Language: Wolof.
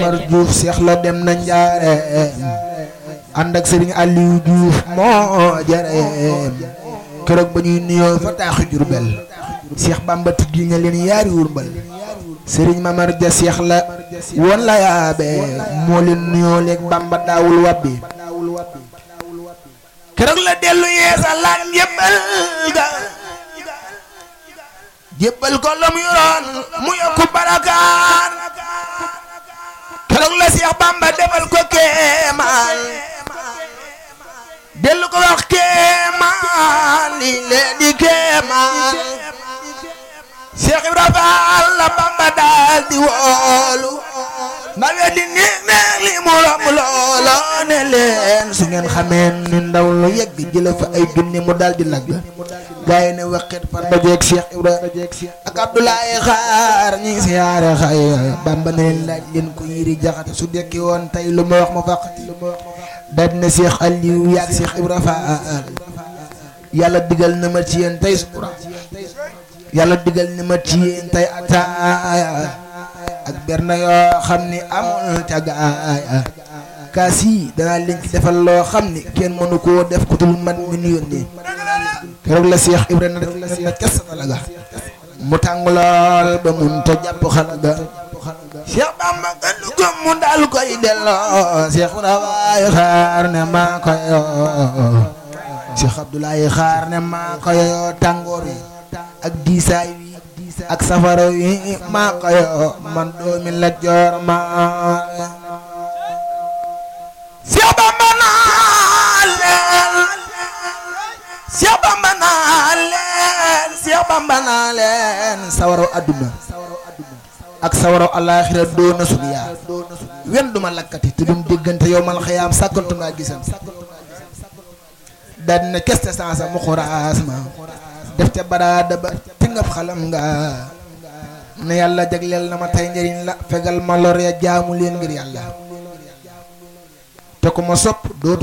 Mamar Diouf Seex la dem na njaareem ànd ak sëriñ Aliou Diouf moo jareem keroog ba ñuy nuyoo fa taaxi Jurbel Seex Bamba tuddi na leen yaari wurbal sëriñ Mamar Ja Seex la woon la yaabe moo leen nuyoo leeg Bamba daawul wàbbi keroog la dellu yeesalaat njëbbal ga jébbal ko la mu yoroon mu yokku barakaan keroog la Seex Bamba defal ko kéemaan dellu ko wax kéemaan lii lee di kéemaan Seex Ibra Faal la Bamba daal di woolu na weddi ni neex li mu romb loola ne leen su ngeen xamee ni ndaw lu yegg jële fa ay junni mu daal di lagg gaa yi ne waqit far dajeeg Cheikh Ibra ak Abdoulaye Xaar ñi siyaare xay Bamba ne leen laaj leen ko yiri jaxate su dekki woon tey lu ma wax ma fàqati daal dina Cheikh Aliou yaag Cheikh Ibra Faal yàlla digal na ma ci yéen tey sura yàlla digal na ma ci yéen tey ataaya ak berna yoo xam ni amul ca gaaya kaas yi danaa leen ci defal loo xam ni kenn mënu koo def ku dul man mi nu yónni keroog la Seex Ibrahima def na ca satala ga mu tàng lool ba mun ta jàpp xala ga Seex Bamba gënu ko mu daal koy delloo Seex Ibrahima xaar ne maa koy yoo Seex Abdoulaye xaar ne maa koy yoo tàngoor wi ak diisaay wi ak safara wi maa koy yoo man doomi la joor maa Seex Bamba naa leen Seex Bamba naa leen Seex Bamba naa leen sawaraw adduna ak sawaraw alaaxira doona suñu yaa wen duma lakkati te dum déggante yow mal xayaam sàkkantu ngaa gisam daal dina keste sansa mu xuraas ma def te baraada ba te ngab xalam nga ne yàlla jagleel na ma tey njëriñ la fegal ma lor ya jaamu leen ngir yàlla te ku ma sopp dootu